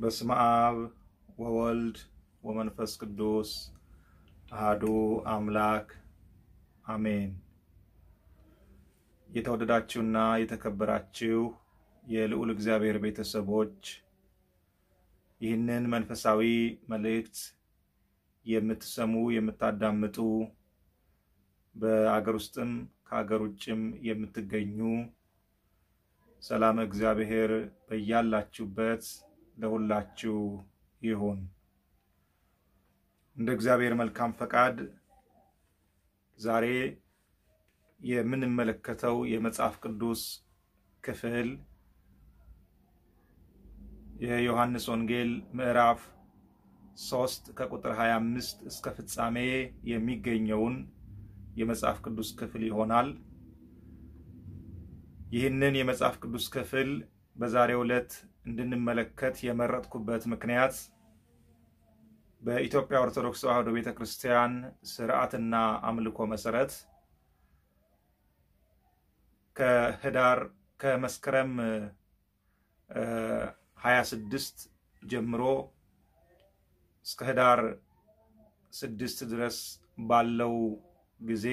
በስመ አብ ወወልድ ወመንፈስ ቅዱስ አህዱ አምላክ አሜን። የተወደዳችሁና የተከበራችሁ የልዑል እግዚአብሔር ቤተሰቦች ይህንን መንፈሳዊ መልእክት የምትሰሙ የምታዳምጡ በአገር ውስጥም ከአገር ውጭም የምትገኙ ሰላም እግዚአብሔር በያላችሁበት ለሁላችሁ ይሁን። እንደ እግዚአብሔር መልካም ፈቃድ ዛሬ የምንመለከተው የመጽሐፍ ቅዱስ ክፍል የዮሐንስ ወንጌል ምዕራፍ ሶስት ከቁጥር 25 እስከ ፍጻሜ የሚገኘውን የመጽሐፍ ቅዱስ ክፍል ይሆናል። ይህንን የመጽሐፍ ቅዱስ ክፍል በዛሬው ዕለት እንድንመለከት የመረጥኩበት ምክንያት በኢትዮጵያ ኦርቶዶክስ ተዋሕዶ ቤተ ክርስቲያን ስርዓትና አምልኮ መሰረት ከህዳር ከመስከረም 26 ጀምሮ እስከ ህዳር ስድስት ድረስ ባለው ጊዜ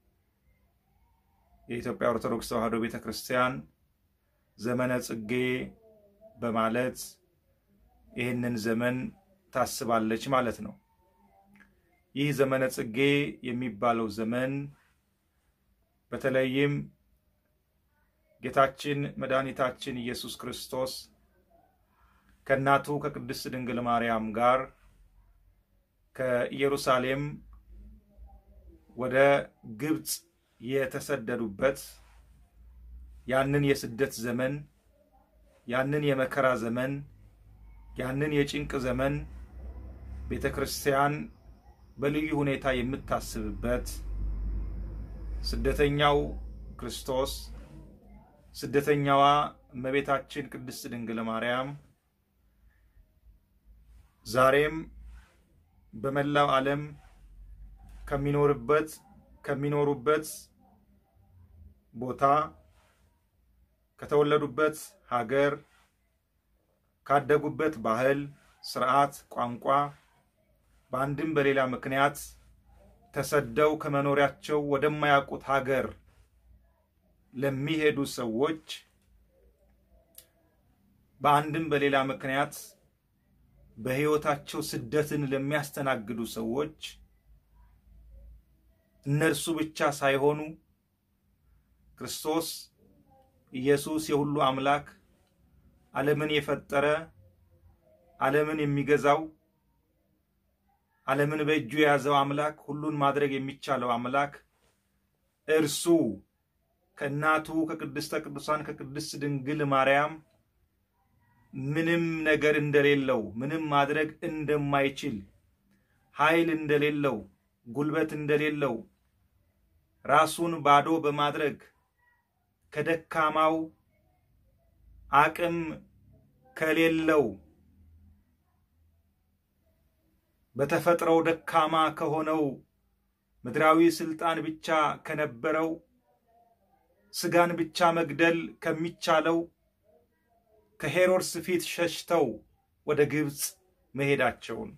የኢትዮጵያ ኦርቶዶክስ ተዋሕዶ ቤተ ክርስቲያን ዘመነ ጽጌ በማለት ይህንን ዘመን ታስባለች ማለት ነው። ይህ ዘመነ ጽጌ የሚባለው ዘመን በተለይም ጌታችን መድኃኒታችን ኢየሱስ ክርስቶስ ከእናቱ ከቅድስት ድንግል ማርያም ጋር ከኢየሩሳሌም ወደ ግብፅ የተሰደዱበት ያንን የስደት ዘመን ያንን የመከራ ዘመን ያንን የጭንቅ ዘመን ቤተ ክርስቲያን በልዩ ሁኔታ የምታስብበት ስደተኛው ክርስቶስ ስደተኛዋ እመቤታችን ቅድስት ድንግል ማርያም ዛሬም በመላው ዓለም ከሚኖርበት ከሚኖሩበት ቦታ ከተወለዱበት ሀገር ካደጉበት ባህል፣ ስርዓት፣ ቋንቋ በአንድም በሌላ ምክንያት ተሰደው ከመኖሪያቸው ወደማያውቁት ሀገር ለሚሄዱ ሰዎች በአንድም በሌላ ምክንያት በሕይወታቸው ስደትን ለሚያስተናግዱ ሰዎች እነርሱ ብቻ ሳይሆኑ ክርስቶስ ኢየሱስ የሁሉ አምላክ ዓለምን የፈጠረ ዓለምን የሚገዛው ዓለምን በእጁ የያዘው አምላክ ሁሉን ማድረግ የሚቻለው አምላክ እርሱ ከእናቱ ከቅድስተ ቅዱሳን ከቅድስት ድንግል ማርያም ምንም ነገር እንደሌለው ምንም ማድረግ እንደማይችል ኃይል እንደሌለው ጉልበት እንደሌለው ራሱን ባዶ በማድረግ ከደካማው አቅም ከሌለው በተፈጥሮው ደካማ ከሆነው ምድራዊ ስልጣን ብቻ ከነበረው ስጋን ብቻ መግደል ከሚቻለው ከሄሮድስ ፊት ሸሽተው ወደ ግብፅ መሄዳቸውን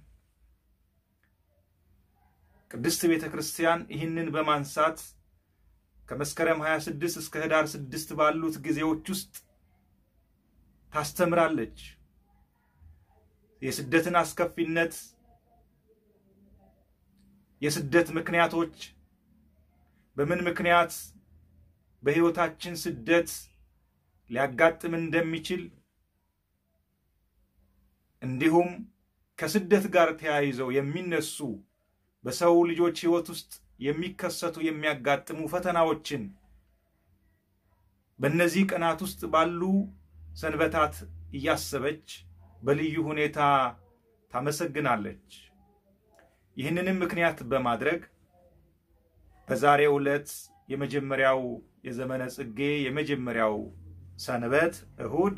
ቅድስት ቤተ ክርስቲያን ይህንን በማንሳት ከመስከረም 26 እስከ ህዳር 6 ባሉት ጊዜዎች ውስጥ ታስተምራለች። የስደትን አስከፊነት፣ የስደት ምክንያቶች፣ በምን ምክንያት በሕይወታችን ስደት ሊያጋጥም እንደሚችል እንዲሁም ከስደት ጋር ተያይዘው የሚነሱ በሰው ልጆች ሕይወት ውስጥ የሚከሰቱ የሚያጋጥሙ ፈተናዎችን በእነዚህ ቀናት ውስጥ ባሉ ሰንበታት እያሰበች በልዩ ሁኔታ ታመሰግናለች። ይህንንም ምክንያት በማድረግ በዛሬው ዕለት የመጀመሪያው የዘመነ ጽጌ የመጀመሪያው ሰንበት እሁድ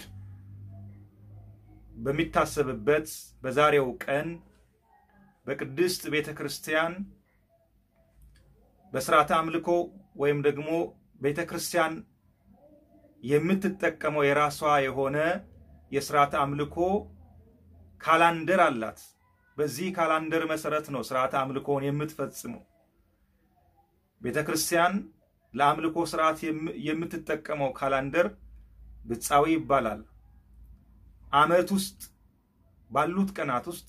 በሚታሰብበት በዛሬው ቀን በቅድስት ቤተ ክርስቲያን በስርዓተ አምልኮ ወይም ደግሞ ቤተ ክርስቲያን የምትጠቀመው የራሷ የሆነ የስርዓተ አምልኮ ካላንደር አላት። በዚህ ካላንደር መሰረት ነው ስርዓተ አምልኮውን የምትፈጽመው። ቤተ ክርስቲያን ለአምልኮ ስርዓት የምትጠቀመው ካላንደር ግጻዊ ይባላል። ዓመት ውስጥ ባሉት ቀናት ውስጥ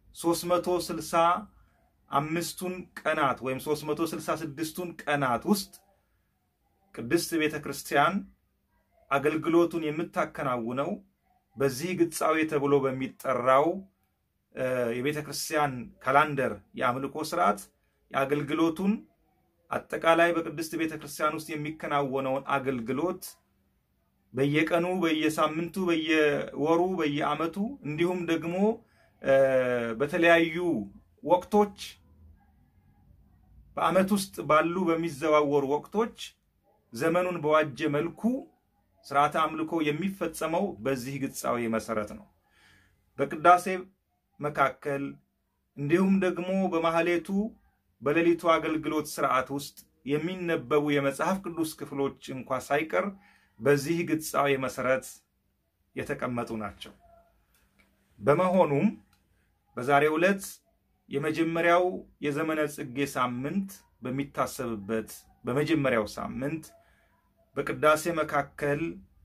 365ቱን ቀናት ወይም 366ቱን ቀናት ውስጥ ቅድስት ቤተ ክርስቲያን አገልግሎቱን የምታከናውነው በዚህ ግጻዊ ተብሎ በሚጠራው የቤተ ክርስቲያን ካላንደር የአምልኮ ስርዓት የአገልግሎቱን አጠቃላይ በቅድስት ቤተ ክርስቲያን ውስጥ የሚከናወነውን አገልግሎት በየቀኑ፣ በየሳምንቱ፣ በየወሩ፣ በየዓመቱ እንዲሁም ደግሞ በተለያዩ ወቅቶች በዓመት ውስጥ ባሉ በሚዘዋወሩ ወቅቶች ዘመኑን በዋጀ መልኩ ስርዓተ አምልኮ የሚፈጸመው በዚህ ግጻዊ መሰረት ነው። በቅዳሴ መካከል እንዲሁም ደግሞ በማህሌቱ በሌሊቱ አገልግሎት ስርዓት ውስጥ የሚነበቡ የመጽሐፍ ቅዱስ ክፍሎች እንኳ ሳይቀር በዚህ ግጻዊ መሰረት የተቀመጡ ናቸው። በመሆኑም በዛሬው ዕለት የመጀመሪያው የዘመነ ጽጌ ሳምንት በሚታሰብበት በመጀመሪያው ሳምንት በቅዳሴ መካከል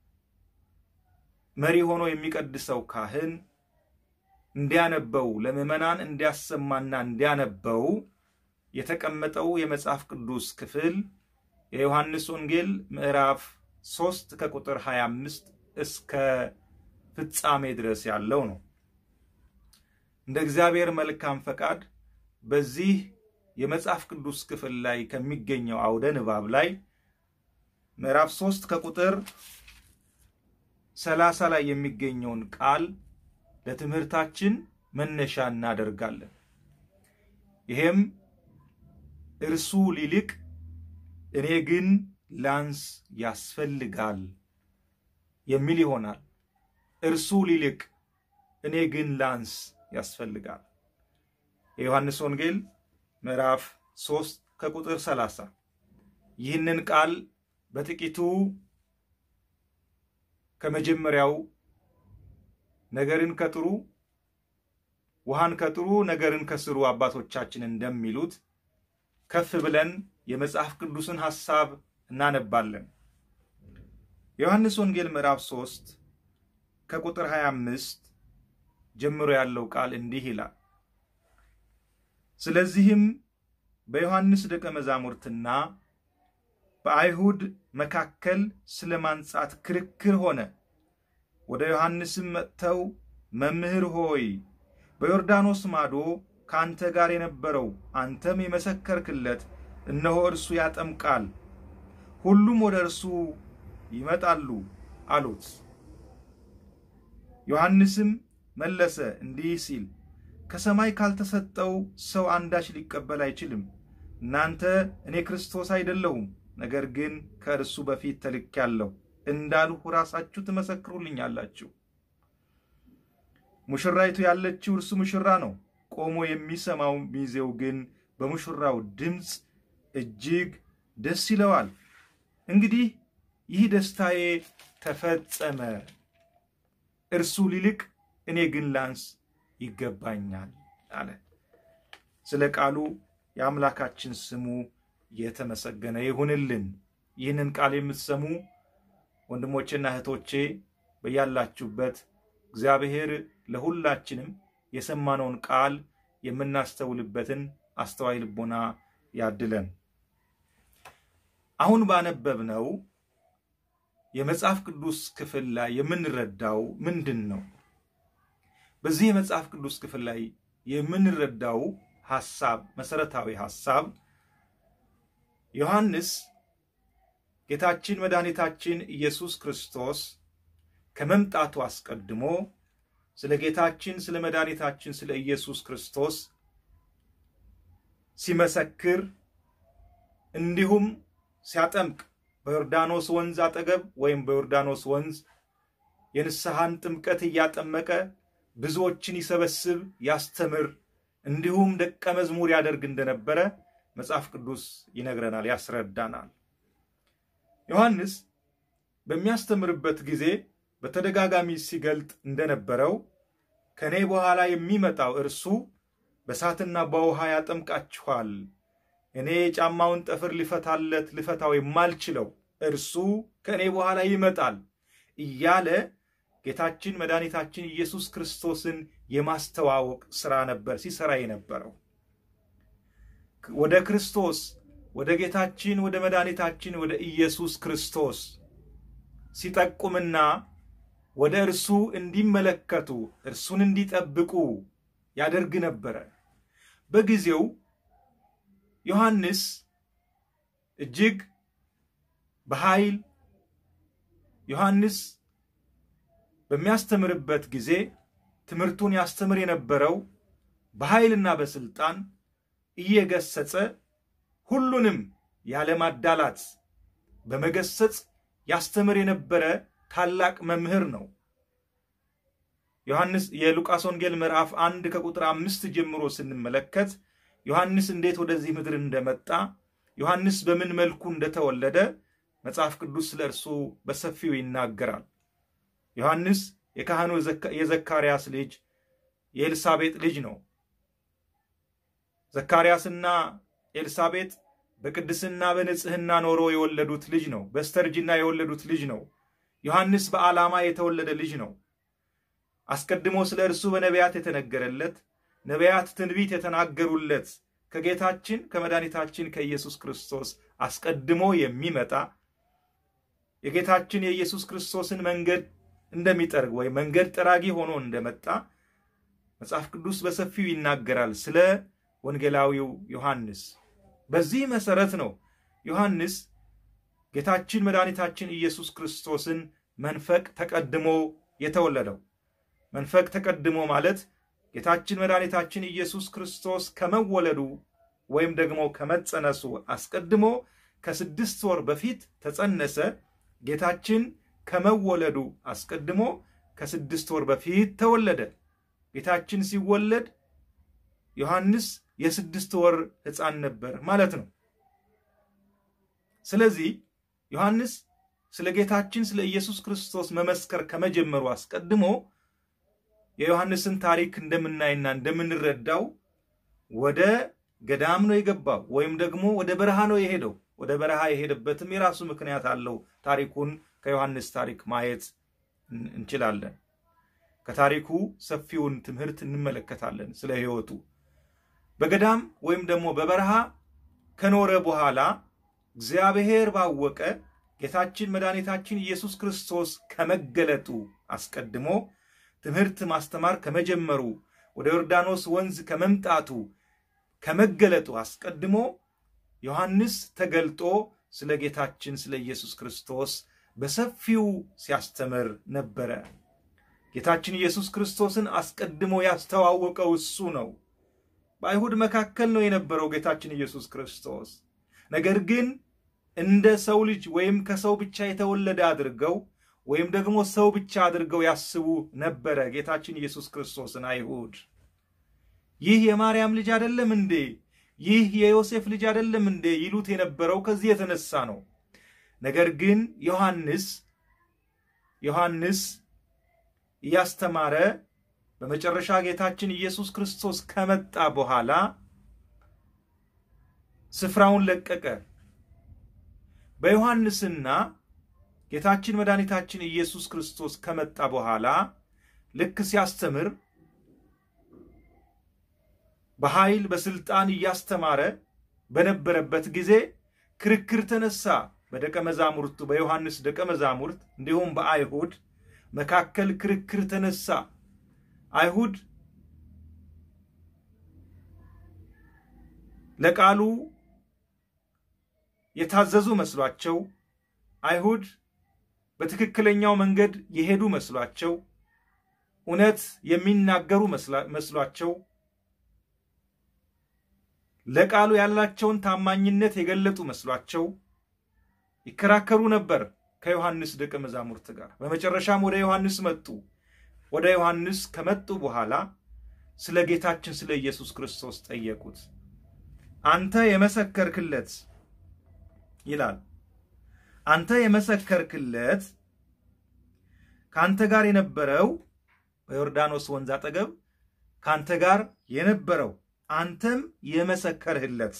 መሪ ሆኖ የሚቀድሰው ካህን እንዲያነበው ለምዕመናን እንዲያሰማና እንዲያነበው የተቀመጠው የመጽሐፍ ቅዱስ ክፍል የዮሐንስ ወንጌል ምዕራፍ 3 ከቁጥር 25 እስከ ፍጻሜ ድረስ ያለው ነው። እንደ እግዚአብሔር መልካም ፈቃድ በዚህ የመጽሐፍ ቅዱስ ክፍል ላይ ከሚገኘው አውደ ንባብ ላይ ምዕራፍ 3 ከቁጥር 30 ላይ የሚገኘውን ቃል ለትምህርታችን መነሻ እናደርጋለን። ይሄም እርሱ ሊልቅ እኔ ግን ላንስ ያስፈልጋል የሚል ይሆናል። እርሱ ሊልቅ እኔ ግን ላንስ ያስፈልጋል። የዮሐንስ ወንጌል ምዕራፍ 3 ከቁጥር 30 ይህንን ቃል በጥቂቱ ከመጀመሪያው ነገርን ከጥሩ ውሃን ከጥሩ ነገርን ከስሩ አባቶቻችን እንደሚሉት ከፍ ብለን የመጽሐፍ ቅዱስን ሐሳብ እናነባለን። የዮሐንስ ወንጌል ምዕራፍ 3 ከቁጥር 25 ጀምሮ ያለው ቃል እንዲህ ይላል። ስለዚህም በዮሐንስ ደቀ መዛሙርትና በአይሁድ መካከል ስለ ማንጻት ክርክር ሆነ። ወደ ዮሐንስም መጥተው መምህር ሆይ በዮርዳኖስ ማዶ ከአንተ ጋር የነበረው አንተም የመሰከርክለት እነሆ እርሱ ያጠምቃል፣ ሁሉም ወደ እርሱ ይመጣሉ አሉት። ዮሐንስም መለሰ እንዲህ ሲል ከሰማይ ካልተሰጠው ሰው አንዳች ሊቀበል አይችልም። እናንተ እኔ ክርስቶስ አይደለሁም፣ ነገር ግን ከእርሱ በፊት ተልኬአለሁ እንዳልሁ ራሳችሁ ትመሰክሩልኛላችሁ። ሙሽራይቱ ያለችው እርሱ ሙሽራ ነው። ቆሞ የሚሰማው ሚዜው ግን በሙሽራው ድምፅ እጅግ ደስ ይለዋል። እንግዲህ ይህ ደስታዬ ተፈጸመ፣ እርሱ ሊልቅ እኔ ግን ላንስ ይገባኛል አለ። ስለ ቃሉ የአምላካችን ስሙ የተመሰገነ ይሁንልን። ይህንን ቃል የምትሰሙ ወንድሞቼና እህቶቼ በያላችሁበት እግዚአብሔር ለሁላችንም የሰማነውን ቃል የምናስተውልበትን አስተዋይ ልቦና ያድለን። አሁን ባነበብነው የመጽሐፍ ቅዱስ ክፍል ላይ የምንረዳው ምንድን ነው? በዚህ የመጽሐፍ ቅዱስ ክፍል ላይ የምንረዳው ሐሳብ መሰረታዊ ሐሳብ ዮሐንስ ጌታችን መድኃኒታችን ኢየሱስ ክርስቶስ ከመምጣቱ አስቀድሞ ስለ ጌታችን ስለ መድኃኒታችን ስለ ኢየሱስ ክርስቶስ ሲመሰክር እንዲሁም ሲያጠምቅ በዮርዳኖስ ወንዝ አጠገብ ወይም በዮርዳኖስ ወንዝ የንስሐን ጥምቀት እያጠመቀ ብዙዎችን ይሰበስብ፣ ያስተምር፣ እንዲሁም ደቀ መዝሙር ያደርግ እንደነበረ መጽሐፍ ቅዱስ ይነግረናል፣ ያስረዳናል። ዮሐንስ በሚያስተምርበት ጊዜ በተደጋጋሚ ሲገልጥ እንደነበረው ከእኔ በኋላ የሚመጣው እርሱ በእሳትና በውሃ ያጠምቃችኋል። እኔ የጫማውን ጠፍር ልፈታለት ልፈታው የማልችለው እርሱ ከእኔ በኋላ ይመጣል እያለ ጌታችን መድኃኒታችን ኢየሱስ ክርስቶስን የማስተዋወቅ ሥራ ነበር ሲሰራ የነበረው። ወደ ክርስቶስ ወደ ጌታችን ወደ መድኃኒታችን ወደ ኢየሱስ ክርስቶስ ሲጠቁምና ወደ እርሱ እንዲመለከቱ እርሱን እንዲጠብቁ ያደርግ ነበረ። በጊዜው ዮሐንስ እጅግ በኃይል ዮሐንስ በሚያስተምርበት ጊዜ ትምህርቱን ያስተምር የነበረው በኃይልና በስልጣን እየገሰጸ ሁሉንም ያለማዳላት በመገሰጽ ያስተምር የነበረ ታላቅ መምህር ነው። ዮሐንስ የሉቃስ ወንጌል ምዕራፍ አንድ ከቁጥር አምስት ጀምሮ ስንመለከት ዮሐንስ እንዴት ወደዚህ ምድር እንደመጣ ዮሐንስ በምን መልኩ እንደተወለደ መጽሐፍ ቅዱስ ስለ እርሱ በሰፊው ይናገራል። ዮሐንስ የካህኑ የዘካርያስ ልጅ የኤልሳቤጥ ልጅ ነው። ዘካርያስና ኤልሳቤጥ በቅድስና በንጽሕና ኖሮ የወለዱት ልጅ ነው። በስተርጅና የወለዱት ልጅ ነው። ዮሐንስ በዓላማ የተወለደ ልጅ ነው። አስቀድሞ ስለ እርሱ በነቢያት የተነገረለት ነቢያት ትንቢት የተናገሩለት ከጌታችን ከመድኃኒታችን ከኢየሱስ ክርስቶስ አስቀድሞ የሚመጣ የጌታችን የኢየሱስ ክርስቶስን መንገድ እንደሚጠርግ ወይም መንገድ ጠራጊ ሆኖ እንደመጣ መጽሐፍ ቅዱስ በሰፊው ይናገራል ስለ ወንጌላዊው ዮሐንስ። በዚህ መሰረት ነው ዮሐንስ ጌታችን መድኃኒታችን ኢየሱስ ክርስቶስን መንፈቅ ተቀድሞ የተወለደው። መንፈቅ ተቀድሞ ማለት ጌታችን መድኃኒታችን ኢየሱስ ክርስቶስ ከመወለዱ ወይም ደግሞ ከመጸነሱ አስቀድሞ ከስድስት ወር በፊት ተጸነሰ። ጌታችን ከመወለዱ አስቀድሞ ከስድስት ወር በፊት ተወለደ። ጌታችን ሲወለድ ዮሐንስ የስድስት ወር ሕፃን ነበር ማለት ነው። ስለዚህ ዮሐንስ ስለ ጌታችን ስለ ኢየሱስ ክርስቶስ መመስከር ከመጀመሩ አስቀድሞ የዮሐንስን ታሪክ እንደምናይና እንደምንረዳው ወደ ገዳም ነው የገባው ወይም ደግሞ ወደ በረሃ ነው የሄደው። ወደ በረሃ የሄደበትም የራሱ ምክንያት አለው። ታሪኩን ከዮሐንስ ታሪክ ማየት እንችላለን። ከታሪኩ ሰፊውን ትምህርት እንመለከታለን ስለ ሕይወቱ። በገዳም ወይም ደግሞ በበረሃ ከኖረ በኋላ እግዚአብሔር ባወቀ ጌታችን መድኃኒታችን ኢየሱስ ክርስቶስ ከመገለጡ አስቀድሞ ትምህርት ማስተማር ከመጀመሩ ወደ ዮርዳኖስ ወንዝ ከመምጣቱ ከመገለጡ አስቀድሞ ዮሐንስ ተገልጦ ስለ ጌታችን ስለ ኢየሱስ ክርስቶስ በሰፊው ሲያስተምር ነበረ። ጌታችን ኢየሱስ ክርስቶስን አስቀድሞ ያስተዋወቀው እሱ ነው። በአይሁድ መካከል ነው የነበረው ጌታችን ኢየሱስ ክርስቶስ። ነገር ግን እንደ ሰው ልጅ ወይም ከሰው ብቻ የተወለደ አድርገው ወይም ደግሞ ሰው ብቻ አድርገው ያስቡ ነበረ ጌታችን ኢየሱስ ክርስቶስን አይሁድ። ይህ የማርያም ልጅ አይደለም እንዴ? ይህ የዮሴፍ ልጅ አይደለም እንዴ? ይሉት የነበረው ከዚህ የተነሳ ነው። ነገር ግን ዮሐንስ ዮሐንስ እያስተማረ በመጨረሻ ጌታችን ኢየሱስ ክርስቶስ ከመጣ በኋላ ስፍራውን ለቀቀ። በዮሐንስና ጌታችን መድኃኒታችን ኢየሱስ ክርስቶስ ከመጣ በኋላ ልክ ሲያስተምር በኃይል በስልጣን እያስተማረ በነበረበት ጊዜ ክርክር ተነሳ። በደቀ መዛሙርቱ በዮሐንስ ደቀ መዛሙርት እንዲሁም በአይሁድ መካከል ክርክር ተነሳ። አይሁድ ለቃሉ የታዘዙ መስሏቸው፣ አይሁድ በትክክለኛው መንገድ የሄዱ መስሏቸው፣ እውነት የሚናገሩ መስሏቸው ለቃሉ ያላቸውን ታማኝነት የገለጡ መስሏቸው ይከራከሩ ነበር ከዮሐንስ ደቀ መዛሙርት ጋር። በመጨረሻም ወደ ዮሐንስ መጡ። ወደ ዮሐንስ ከመጡ በኋላ ስለ ጌታችን ስለ ኢየሱስ ክርስቶስ ጠየቁት። አንተ የመሰከርክለት ይላል። አንተ የመሰከርክለት ከአንተ ጋር የነበረው በዮርዳኖስ ወንዝ አጠገብ ከአንተ ጋር የነበረው አንተም የመሰከርህለት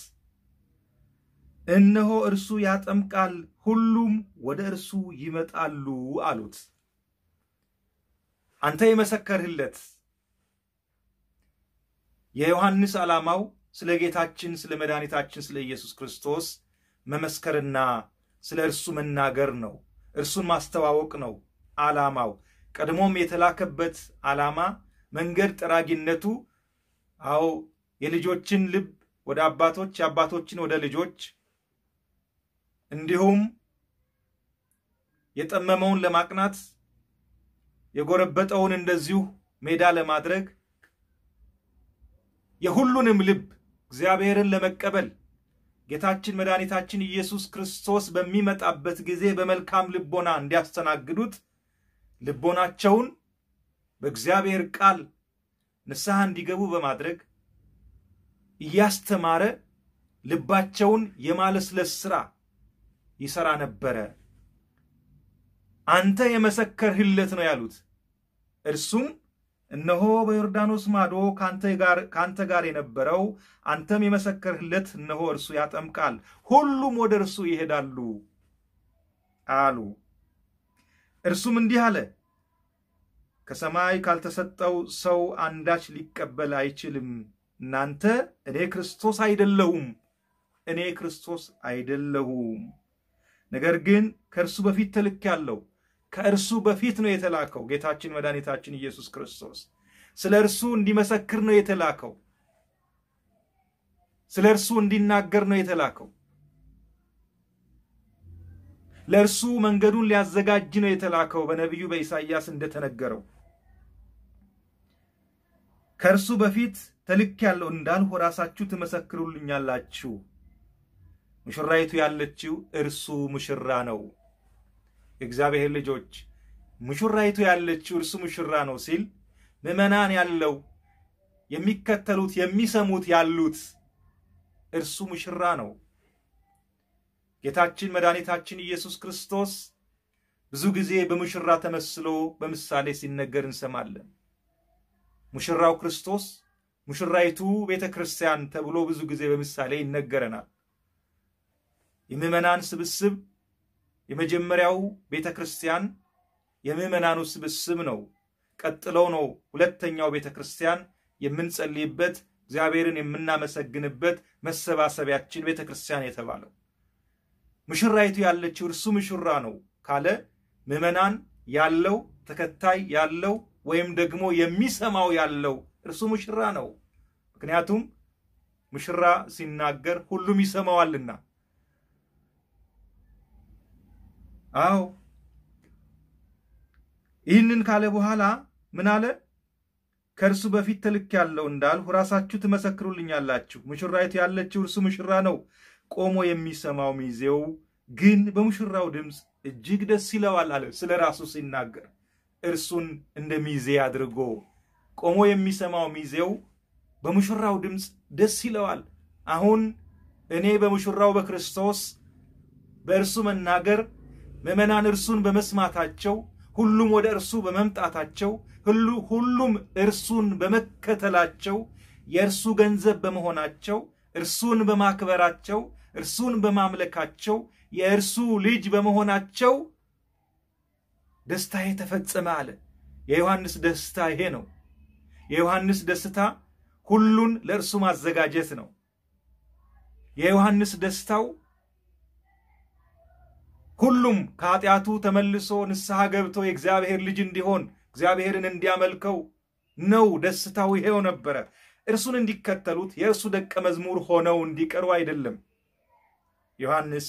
እነሆ እርሱ ያጠምቃል፣ ሁሉም ወደ እርሱ ይመጣሉ አሉት። አንተ የመሰከርህለት የዮሐንስ ዓላማው ስለ ጌታችን ስለ መድኃኒታችን ስለ ኢየሱስ ክርስቶስ መመስከርና ስለ እርሱ መናገር ነው። እርሱን ማስተዋወቅ ነው ዓላማው። ቀድሞም የተላከበት ዓላማ መንገድ ጠራጊነቱ፣ አዎ የልጆችን ልብ ወደ አባቶች የአባቶችን ወደ ልጆች እንዲሁም የጠመመውን ለማቅናት የጎረበጠውን እንደዚሁ ሜዳ ለማድረግ የሁሉንም ልብ እግዚአብሔርን ለመቀበል ጌታችን መድኃኒታችን ኢየሱስ ክርስቶስ በሚመጣበት ጊዜ በመልካም ልቦና እንዲያስተናግዱት ልቦናቸውን በእግዚአብሔር ቃል ንስሐ እንዲገቡ በማድረግ እያስተማረ ልባቸውን የማለስለስ ሥራ ይሠራ ነበረ። አንተ የመሰከርህለት ነው ያሉት። እርሱም እነሆ በዮርዳኖስ ማዶ ከአንተ ጋር የነበረው አንተም የመሰከርህለት እነሆ እርሱ ያጠምቃል፣ ሁሉም ወደ እርሱ ይሄዳሉ አሉ። እርሱም እንዲህ አለ፣ ከሰማይ ካልተሰጠው ሰው አንዳች ሊቀበል አይችልም። እናንተ እኔ ክርስቶስ አይደለሁም እኔ ክርስቶስ አይደለሁም፣ ነገር ግን ከእርሱ በፊት ተልኬአለሁ። ከእርሱ በፊት ነው የተላከው ጌታችን መድኃኒታችን ኢየሱስ ክርስቶስ ስለ እርሱ እንዲመሰክር ነው የተላከው። ስለ እርሱ እንዲናገር ነው የተላከው። ለእርሱ መንገዱን ሊያዘጋጅ ነው የተላከው። በነቢዩ በኢሳይያስ እንደተነገረው ከእርሱ በፊት ተልኬአለሁ እንዳልሁ ራሳችሁ ትመሰክሩልኛላችሁ። ሙሽራይቱ ያለችው እርሱ ሙሽራ ነው። የእግዚአብሔር ልጆች ሙሽራይቱ ያለችው እርሱ ሙሽራ ነው ሲል ምዕመናን ያለው የሚከተሉት የሚሰሙት ያሉት እርሱ ሙሽራ ነው። ጌታችን መድኃኒታችን ኢየሱስ ክርስቶስ ብዙ ጊዜ በሙሽራ ተመስሎ በምሳሌ ሲነገር እንሰማለን። ሙሽራው ክርስቶስ፣ ሙሽራይቱ ቤተ ክርስቲያን ተብሎ ብዙ ጊዜ በምሳሌ ይነገረናል። የምዕመናን ስብስብ የመጀመሪያው ቤተ ክርስቲያን የምዕመናኑ ስብስብ ነው። ቀጥለው ነው ሁለተኛው ቤተ ክርስቲያን የምንጸልይበት እግዚአብሔርን የምናመሰግንበት መሰባሰቢያችን ቤተ ክርስቲያን የተባለው። ሙሽራይቱ ያለችው እርሱ ሙሽራ ነው ካለ ምዕመናን ያለው ተከታይ ያለው ወይም ደግሞ የሚሰማው ያለው እርሱ ሙሽራ ነው። ምክንያቱም ሙሽራ ሲናገር ሁሉም ይሰማዋልና። አዎ ይህንን ካለ በኋላ ምን አለ? ከእርሱ በፊት ተልኬአለሁ እንዳልሁ ራሳችሁ ትመሰክሩልኛላችሁ። ሙሽራይቱ ያለችው እርሱ ሙሽራ ነው። ቆሞ የሚሰማው ሚዜው ግን በሙሽራው ድምፅ እጅግ ደስ ይለዋል አለ። ስለ ራሱ ሲናገር እርሱን እንደ ሚዜ አድርጎ ቆሞ የሚሰማው ሚዜው በሙሽራው ድምፅ ደስ ይለዋል። አሁን እኔ በሙሽራው በክርስቶስ በእርሱ መናገር ምዕመናን እርሱን በመስማታቸው ሁሉም ወደ እርሱ በመምጣታቸው ሁሉ ሁሉም እርሱን በመከተላቸው የእርሱ ገንዘብ በመሆናቸው እርሱን በማክበራቸው እርሱን በማምለካቸው የእርሱ ልጅ በመሆናቸው ደስታዬ ተፈጸመ አለ። የዮሐንስ ደስታ ይሄ ነው። የዮሐንስ ደስታ ሁሉን ለእርሱ ማዘጋጀት ነው። የዮሐንስ ደስታው ሁሉም ከኃጢአቱ ተመልሶ ንስሐ ገብቶ የእግዚአብሔር ልጅ እንዲሆን እግዚአብሔርን እንዲያመልከው ነው። ደስታው ይሄው ነበረ። እርሱን እንዲከተሉት የእርሱ ደቀ መዝሙር ሆነው እንዲቀሩ አይደለም። ዮሐንስ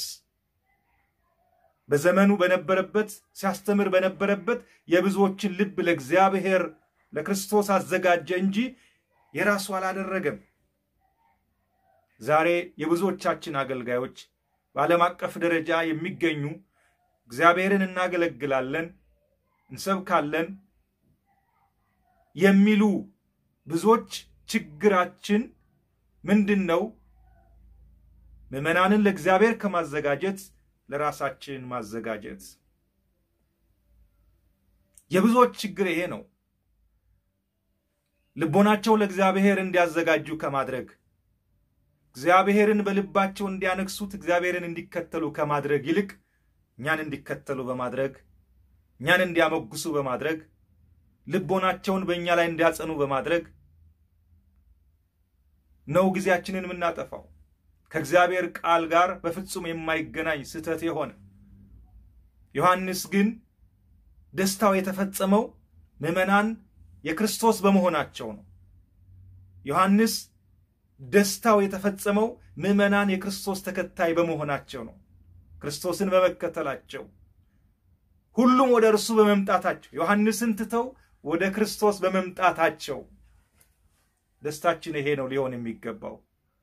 በዘመኑ በነበረበት ሲያስተምር በነበረበት የብዙዎችን ልብ ለእግዚአብሔር ለክርስቶስ አዘጋጀ እንጂ የራሱ አላደረገም። ዛሬ የብዙዎቻችን አገልጋዮች በዓለም አቀፍ ደረጃ የሚገኙ እግዚአብሔርን እናገለግላለን፣ እንሰብካለን የሚሉ ብዙዎች ችግራችን ምንድን ነው? ምዕመናንን ለእግዚአብሔር ከማዘጋጀት ለራሳችን ማዘጋጀት። የብዙዎች ችግር ይሄ ነው። ልቦናቸው ለእግዚአብሔር እንዲያዘጋጁ ከማድረግ እግዚአብሔርን በልባቸው እንዲያነግሱት እግዚአብሔርን እንዲከተሉ ከማድረግ ይልቅ እኛን እንዲከተሉ በማድረግ እኛን እንዲያመጉሱ በማድረግ ልቦናቸውን በእኛ ላይ እንዲያጸኑ በማድረግ ነው ጊዜያችንን የምናጠፋው። ከእግዚአብሔር ቃል ጋር በፍጹም የማይገናኝ ስህተት የሆነ ዮሐንስ ግን ደስታው የተፈጸመው ምዕመናን የክርስቶስ በመሆናቸው ነው። ዮሐንስ ደስታው የተፈጸመው ምዕመናን የክርስቶስ ተከታይ በመሆናቸው ነው። ክርስቶስን በመከተላቸው ሁሉም ወደ እርሱ በመምጣታቸው ዮሐንስን ትተው ወደ ክርስቶስ በመምጣታቸው ደስታችን ይሄ ነው ሊሆን የሚገባው።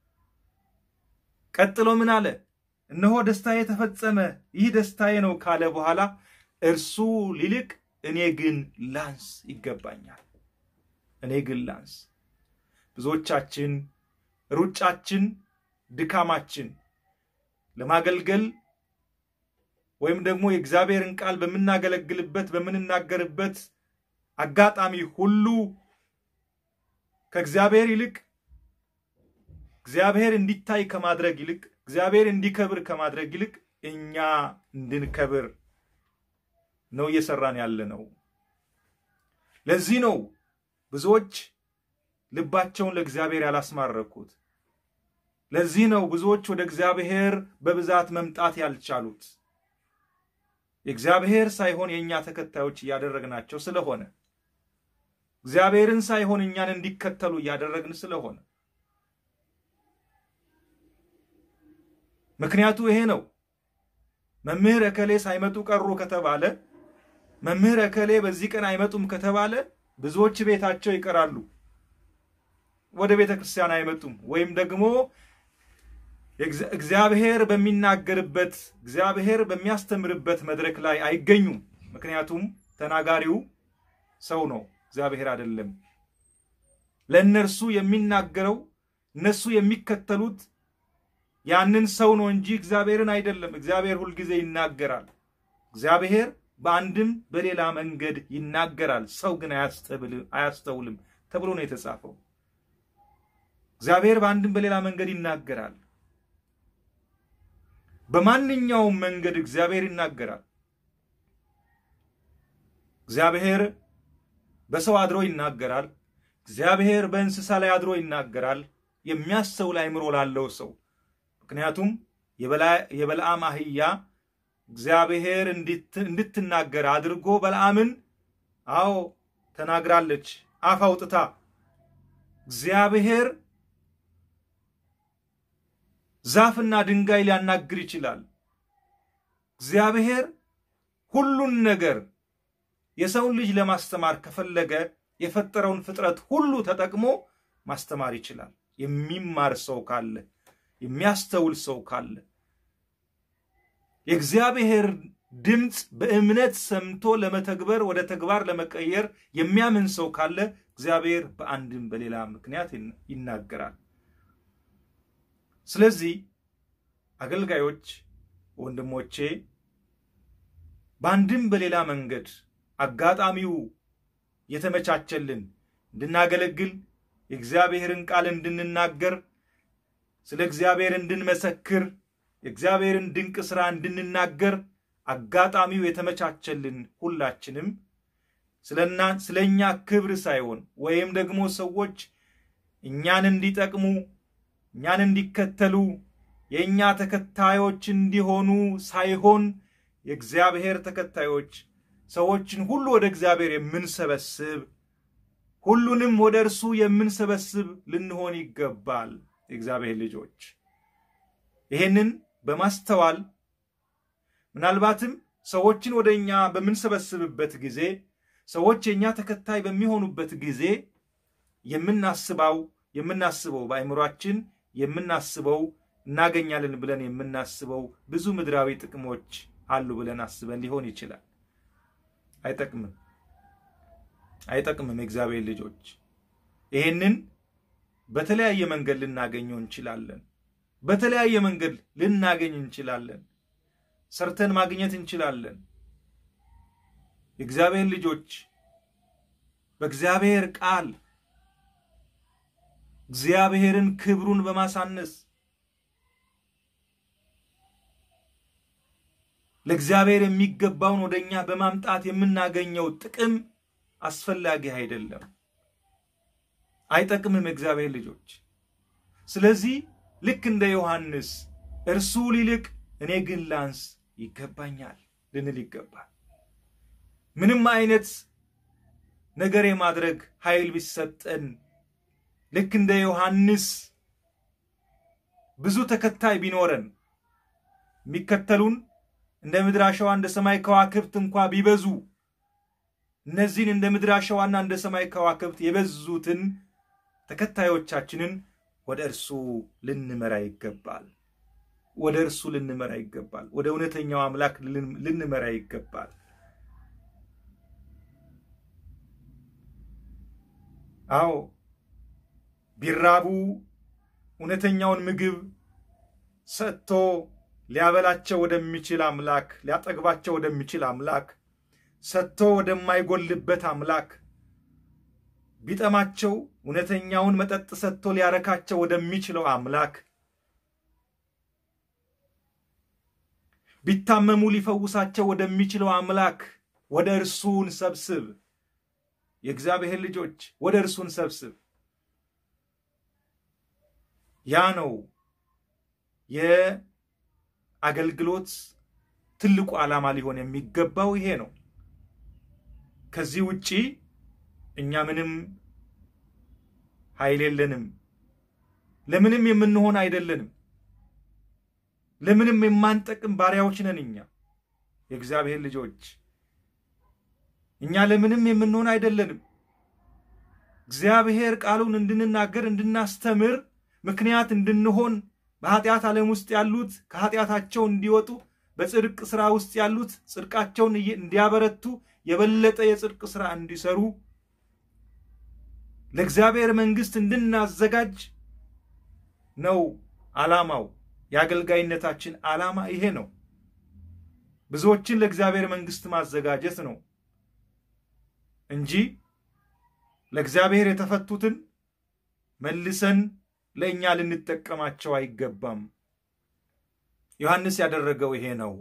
ቀጥሎ ምን አለ? እነሆ ደስታዬ ተፈጸመ፣ ይህ ደስታዬ ነው ካለ በኋላ እርሱ ሊልቅ እኔ ግን ላንስ ይገባኛል። እኔ ግን ላንስ። ብዙዎቻችን ሩጫችን፣ ድካማችን ለማገልገል ወይም ደግሞ የእግዚአብሔርን ቃል በምናገለግልበት በምንናገርበት አጋጣሚ ሁሉ ከእግዚአብሔር ይልቅ እግዚአብሔር እንዲታይ ከማድረግ ይልቅ እግዚአብሔር እንዲከብር ከማድረግ ይልቅ እኛ እንድንከብር ነው እየሰራን ያለ ነው። ለዚህ ነው ብዙዎች ልባቸውን ለእግዚአብሔር ያላስማረኩት። ለዚህ ነው ብዙዎች ወደ እግዚአብሔር በብዛት መምጣት ያልቻሉት። የእግዚአብሔር ሳይሆን የእኛ ተከታዮች እያደረግናቸው ስለሆነ እግዚአብሔርን ሳይሆን እኛን እንዲከተሉ እያደረግን ስለሆነ ምክንያቱ ይሄ ነው። መምህር እከሌ ሳይመጡ ቀሩ ከተባለ መምህር እከሌ በዚህ ቀን አይመጡም ከተባለ ብዙዎች ቤታቸው ይቀራሉ፣ ወደ ቤተ ክርስቲያን አይመጡም። ወይም ደግሞ እግዚአብሔር በሚናገርበት እግዚአብሔር በሚያስተምርበት መድረክ ላይ አይገኙም። ምክንያቱም ተናጋሪው ሰው ነው፣ እግዚአብሔር አይደለም። ለእነርሱ የሚናገረው እነሱ የሚከተሉት ያንን ሰው ነው እንጂ እግዚአብሔርን አይደለም። እግዚአብሔር ሁልጊዜ ይናገራል። እግዚአብሔር በአንድም በሌላ መንገድ ይናገራል፣ ሰው ግን አያስተውልም ተብሎ ነው የተጻፈው። እግዚአብሔር በአንድም በሌላ መንገድ ይናገራል። በማንኛውም መንገድ እግዚአብሔር ይናገራል። እግዚአብሔር በሰው አድሮ ይናገራል። እግዚአብሔር በእንስሳ ላይ አድሮ ይናገራል። የሚያስተውል አእምሮ ላለው ሰው ምክንያቱም የበለዓም አህያ እግዚአብሔር እንድትናገር አድርጎ በለዓምን አዎ ተናግራለች፣ አፍ አውጥታ እግዚአብሔር ዛፍና ድንጋይ ሊያናግር ይችላል። እግዚአብሔር ሁሉን ነገር የሰውን ልጅ ለማስተማር ከፈለገ የፈጠረውን ፍጥረት ሁሉ ተጠቅሞ ማስተማር ይችላል። የሚማር ሰው ካለ የሚያስተውል ሰው ካለ የእግዚአብሔር ድምፅ በእምነት ሰምቶ ለመተግበር ወደ ተግባር ለመቀየር የሚያምን ሰው ካለ እግዚአብሔር በአንድም በሌላ ምክንያት ይናገራል። ስለዚህ አገልጋዮች ወንድሞቼ፣ በአንድም በሌላ መንገድ አጋጣሚው የተመቻቸልን እንድናገለግል የእግዚአብሔርን ቃል እንድንናገር ስለ እግዚአብሔር እንድንመሰክር የእግዚአብሔርን ድንቅ ሥራ እንድንናገር አጋጣሚው የተመቻቸልን ሁላችንም ስለ እኛ ክብር ሳይሆን ወይም ደግሞ ሰዎች እኛን እንዲጠቅሙ እኛን እንዲከተሉ የእኛ ተከታዮች እንዲሆኑ ሳይሆን የእግዚአብሔር ተከታዮች ሰዎችን ሁሉ ወደ እግዚአብሔር የምንሰበስብ ሁሉንም ወደ እርሱ የምንሰበስብ ልንሆን ይገባል። የእግዚአብሔር ልጆች ይሄንን በማስተዋል ምናልባትም ሰዎችን ወደ እኛ በምንሰበስብበት ጊዜ ሰዎች የእኛ ተከታይ በሚሆኑበት ጊዜ የምናስበው የምናስበው በአእምሯችን የምናስበው እናገኛለን ብለን የምናስበው ብዙ ምድራዊ ጥቅሞች አሉ ብለን አስበን ሊሆን ይችላል። አይጠቅምም፣ አይጠቅምም። የእግዚአብሔር ልጆች ይሄንን በተለያየ መንገድ ልናገኘው እንችላለን። በተለያየ መንገድ ልናገኝ እንችላለን። ሰርተን ማግኘት እንችላለን። የእግዚአብሔር ልጆች በእግዚአብሔር ቃል እግዚአብሔርን ክብሩን በማሳነስ ለእግዚአብሔር የሚገባውን ወደ እኛ በማምጣት የምናገኘው ጥቅም አስፈላጊ አይደለም፣ አይጠቅምም የእግዚአብሔር ልጆች። ስለዚህ ልክ እንደ ዮሐንስ እርሱ ሊልቅ እኔ ግን ላንስ ይገባኛል ልንል ይገባል። ምንም አይነት ነገር የማድረግ ኃይል ቢሰጠን ልክ እንደ ዮሐንስ ብዙ ተከታይ ቢኖረን የሚከተሉን እንደ ምድር አሸዋ እንደ ሰማይ ከዋክብት እንኳ ቢበዙ እነዚህን እንደ ምድር አሸዋና እንደ ሰማይ ከዋክብት የበዙትን ተከታዮቻችንን ወደ እርሱ ልንመራ ይገባል። ወደ እርሱ ልንመራ ይገባል። ወደ እውነተኛው አምላክ ልንመራ ይገባል። አዎ ቢራቡ እውነተኛውን ምግብ ሰጥቶ ሊያበላቸው ወደሚችል አምላክ ሊያጠግባቸው ወደሚችል አምላክ ሰጥቶ ወደማይጎልበት አምላክ ቢጠማቸው እውነተኛውን መጠጥ ሰጥቶ ሊያረካቸው ወደሚችለው አምላክ ቢታመሙ ሊፈውሳቸው ወደሚችለው አምላክ ወደ እርሱ እንሰብስብ። የእግዚአብሔር ልጆች ወደ እርሱ እንሰብስብ። ያ ነው የአገልግሎት ትልቁ ዓላማ ሊሆን የሚገባው ይሄ ነው። ከዚህ ውጪ እኛ ምንም ኃይል የለንም። ለምንም የምንሆን አይደለንም። ለምንም የማንጠቅም ባሪያዎች ነን። እኛ የእግዚአብሔር ልጆች እኛ ለምንም የምንሆን አይደለንም። እግዚአብሔር ቃሉን እንድንናገር እንድናስተምር ምክንያት እንድንሆን በኃጢአት ዓለም ውስጥ ያሉት ከኃጢአታቸው እንዲወጡ በጽድቅ ሥራ ውስጥ ያሉት ጽድቃቸውን እንዲያበረቱ የበለጠ የጽድቅ ሥራ እንዲሰሩ ለእግዚአብሔር መንግሥት እንድናዘጋጅ ነው ዓላማው። የአገልጋይነታችን ዓላማ ይሄ ነው። ብዙዎችን ለእግዚአብሔር መንግሥት ማዘጋጀት ነው እንጂ ለእግዚአብሔር የተፈቱትን መልሰን ለእኛ ልንጠቀማቸው አይገባም። ዮሐንስ ያደረገው ይሄ ነው።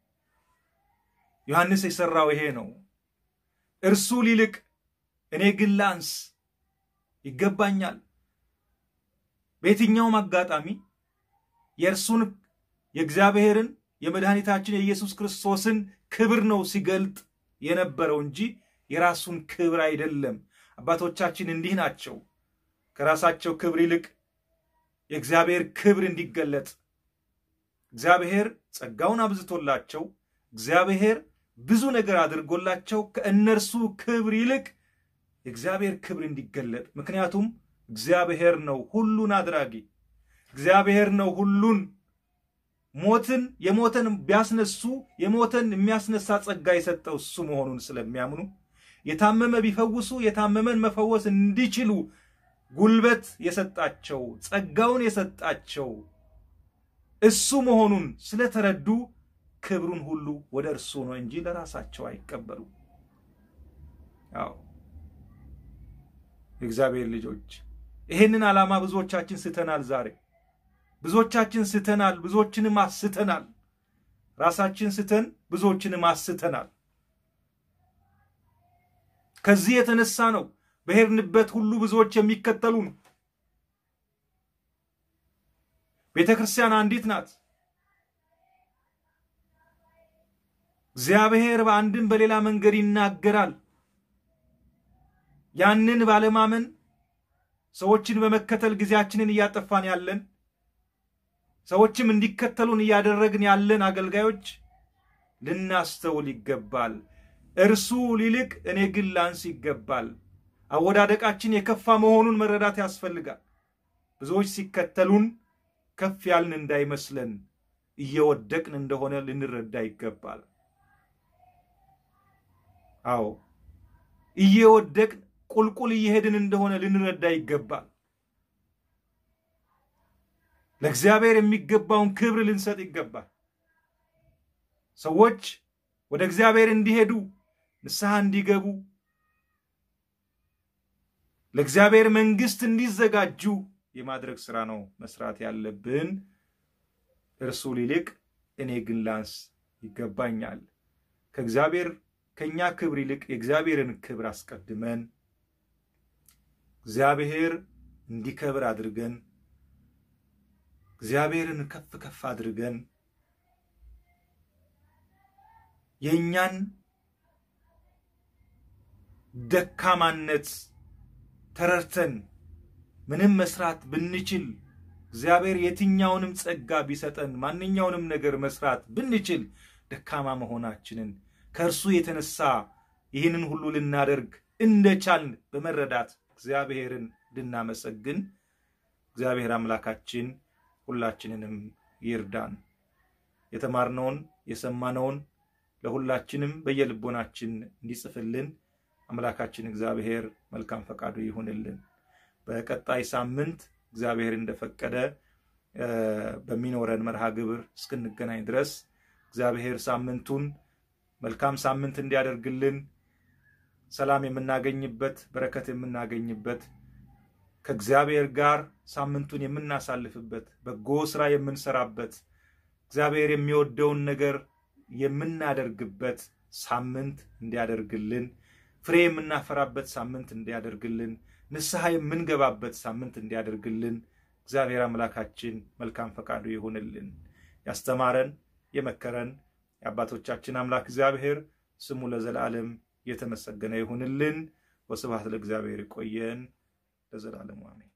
ዮሐንስ የሠራው ይሄ ነው። እርሱ ሊልቅ እኔ ግን ላንስ ይገባኛል። በየትኛውም አጋጣሚ የእርሱን የእግዚአብሔርን የመድኃኒታችን የኢየሱስ ክርስቶስን ክብር ነው ሲገልጥ የነበረው እንጂ የራሱን ክብር አይደለም። አባቶቻችን እንዲህ ናቸው። ከራሳቸው ክብር ይልቅ የእግዚአብሔር ክብር እንዲገለጥ እግዚአብሔር ጸጋውን አብዝቶላቸው እግዚአብሔር ብዙ ነገር አድርጎላቸው ከእነርሱ ክብር ይልቅ የእግዚአብሔር ክብር እንዲገለጥ ምክንያቱም እግዚአብሔር ነው ሁሉን አድራጊ እግዚአብሔር ነው ሁሉን ሞትን የሞተን ቢያስነሱ የሞተን የሚያስነሳ ጸጋ የሰጠው እሱ መሆኑን ስለሚያምኑ የታመመ ቢፈውሱ የታመመን መፈወስ እንዲችሉ ጉልበት የሰጣቸው ጸጋውን የሰጣቸው እሱ መሆኑን ስለተረዱ ክብሩን ሁሉ ወደ እርሱ ነው እንጂ ለራሳቸው አይቀበሉ። ያው የእግዚአብሔር ልጆች ይህንን ዓላማ ብዙዎቻችን ስተናል። ዛሬ ብዙዎቻችን ስተናል፣ ብዙዎችንም አስተናል። ራሳችን ስተን ብዙዎችንም አስተናል። ከዚህ የተነሳ ነው በሄድንበት ሁሉ ብዙዎች የሚከተሉን። ቤተ ክርስቲያን አንዲት ናት። እግዚአብሔር በአንድም በሌላ መንገድ ይናገራል። ያንን ባለማመን ሰዎችን በመከተል ጊዜያችንን እያጠፋን ያለን ሰዎችም እንዲከተሉን እያደረግን ያለን አገልጋዮች ልናስተውል ይገባል። እርሱ ሊልቅ እኔ ግን ላንስ ይገባል። አወዳደቃችን የከፋ መሆኑን መረዳት ያስፈልጋል። ብዙዎች ሲከተሉን ከፍ ያልን እንዳይመስለን እየወደቅን እንደሆነ ልንረዳ ይገባል። አዎ እየወደቅን ቁልቁል እየሄድን እንደሆነ ልንረዳ ይገባል። ለእግዚአብሔር የሚገባውን ክብር ልንሰጥ ይገባል። ሰዎች ወደ እግዚአብሔር እንዲሄዱ ንስሐ እንዲገቡ ለእግዚአብሔር መንግሥት እንዲዘጋጁ የማድረግ ስራ ነው መስራት ያለብን። እርሱ ሊልቅ እኔ ግን ላንስ ይገባኛል። ከእግዚአብሔር ከእኛ ክብር ይልቅ የእግዚአብሔርን ክብር አስቀድመን እግዚአብሔር እንዲከብር አድርገን እግዚአብሔርን ከፍ ከፍ አድርገን የእኛን ደካማነት ተረድተን ምንም መስራት ብንችል እግዚአብሔር የትኛውንም ጸጋ ቢሰጠን ማንኛውንም ነገር መስራት ብንችል ደካማ መሆናችንን ከእርሱ የተነሳ ይህንን ሁሉ ልናደርግ እንደቻልን በመረዳት እግዚአብሔርን እንድናመሰግን እግዚአብሔር አምላካችን ሁላችንንም ይርዳን። የተማርነውን የሰማነውን ለሁላችንም በየልቦናችን እንዲጽፍልን አምላካችን እግዚአብሔር መልካም ፈቃዱ ይሁንልን። በቀጣይ ሳምንት እግዚአብሔር እንደፈቀደ በሚኖረን መርሃ ግብር እስክንገናኝ ድረስ እግዚአብሔር ሳምንቱን መልካም ሳምንት እንዲያደርግልን ሰላም የምናገኝበት በረከት የምናገኝበት ከእግዚአብሔር ጋር ሳምንቱን የምናሳልፍበት በጎ ስራ የምንሰራበት እግዚአብሔር የሚወደውን ነገር የምናደርግበት ሳምንት እንዲያደርግልን ፍሬ የምናፈራበት ሳምንት እንዲያደርግልን ንስሐ የምንገባበት ሳምንት እንዲያደርግልን እግዚአብሔር አምላካችን መልካም ፈቃዱ ይሁንልን። ያስተማረን የመከረን የአባቶቻችን አምላክ እግዚአብሔር ስሙ ለዘላለም የተመሰገነ ይሁንልን። ወስብሐት ለእግዚአብሔር። ይቆየን ለዘላለሙ አሜን።